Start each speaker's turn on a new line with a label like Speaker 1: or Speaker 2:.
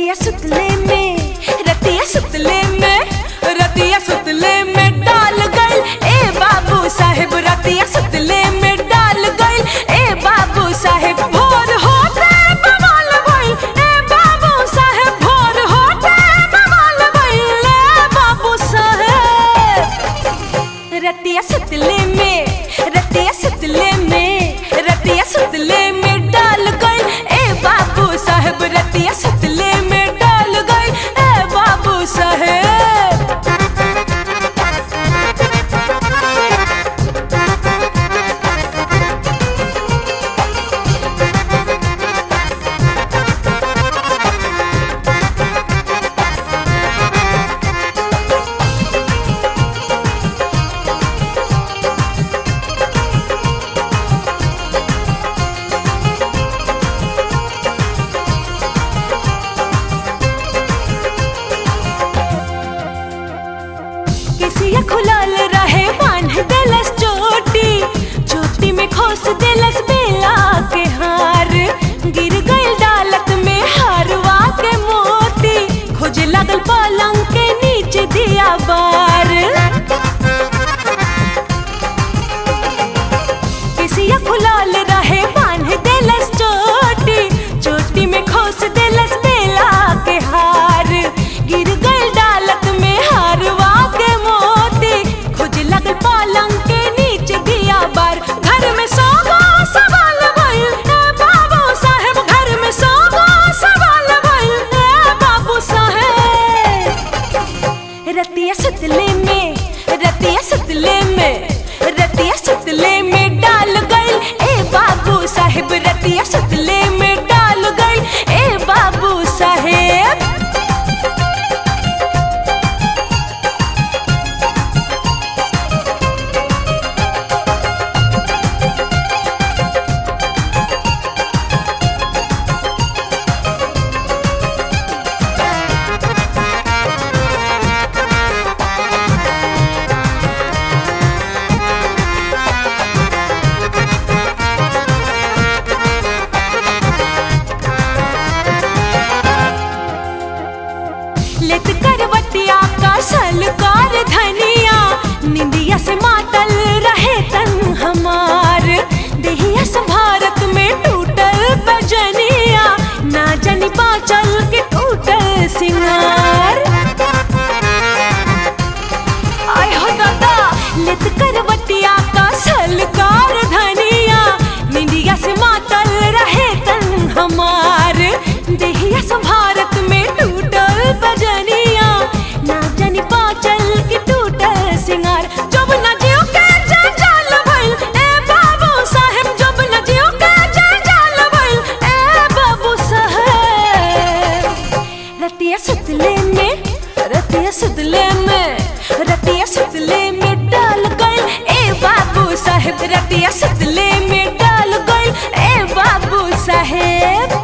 Speaker 1: रतिया सुतले में रतिया सुतले में रतिया सुतले में डाल गइल ए बाबू साहेब रतिया सुतले में डाल गइल ए बाबू साहेब भोर होते बवाल भइल ए बाबू साहेब भोर होते बवाल भइल ए बाबू साहेब रतिया सुतले में रतिया सुतले में रतिया सुतले में डाल गइल ए बाबू साहेब रतिया सुतले में डाल गइल ए बाबू साहेब केसिया खुलल रहे बांध देलस चोटी चोटी में खोस देलस बेला के हार गिर गइल डालत में हारवा के मोती खोजे लगल पलंग के नीचे दिया बार केसिया खुलल रहे बांध देलस चोटी चोटी में खोस देलस बेला के हार गिर गइल डालत में हारवा के मोती खोज लगल पलंग के नीचे दिया बार घर में सौ गो सवाल भइल ए बाबू साहेब घर में सौ गो सवाल भइल ए बाबू साहेब रतिया सुतले में रतिया सुतले में रतिया सुतले में डाल गइल ए बाबू साहेब रतिया सुतले में डाल गइल ए बाबू साहेब लेत करवटिया का सलकार धनिया निंदिया से मातल रहे तन हमार देहिया से भारत में टूटल बजनिया ना जनी बाचल के टूटल सिंगार आय हो दादा लेत करवटिया का सलकार धनिया निंदिया से मातल रहे तन हमार देहिया से भारत में टूटल बजनिया ना जानी पाचल की टूटल सिंगार जब न जियो के जंजाल भइल ए बाबू साहेब जब न जियो के जंजाल भइल ए बाबू साहेब रतिया सुतले में रतिया सुतले में रतिया सुतले में डाल गइल ए बाबू साहेब रतिया सुतले में डाल गइल ए बाबू साहेब